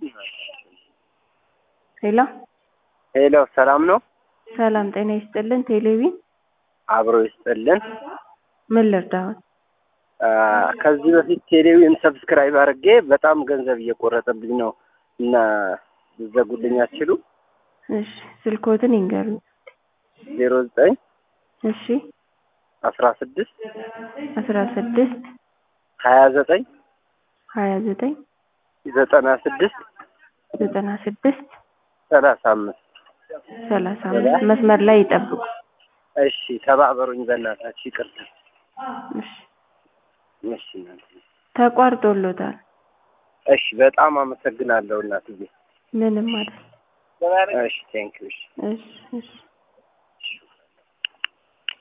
ሄሎ ሄሎ ሰላም ነው? ሰላም ጤና ይስጥልን። ቴሌቪዥን አብሮ ይስጥልን። ምን ልርዳዎት? አ፣ ከዚህ በፊት ቴሌቪዥን ሰብስክራይብ አድርጌ በጣም ገንዘብ እየቆረጠብኝ ነው እና ልዘጉልኝ አትችሉ? እሺ ስልኮትን ይንገሩኝ። ዜሮ ዘጠኝ እሺ አስራ ስድስት አስራ ስድስት ሀያ ዘጠኝ ሀያ ዘጠኝ ዘጠና ስድስት ዘጠና ስድስት ሰላሳ አምስት ሰላሳ አምስት መስመር ላይ ይጠብቁ። እሺ ተባበሩኝ በእናታችሁ ይቅርታ። እሺ እሺ እናንተ ተቋርጦሎታል። እሺ በጣም አመሰግናለሁ እናትዬ። ምንም አይደል። እሺ ቴንክ ዩ። እሺ እሺ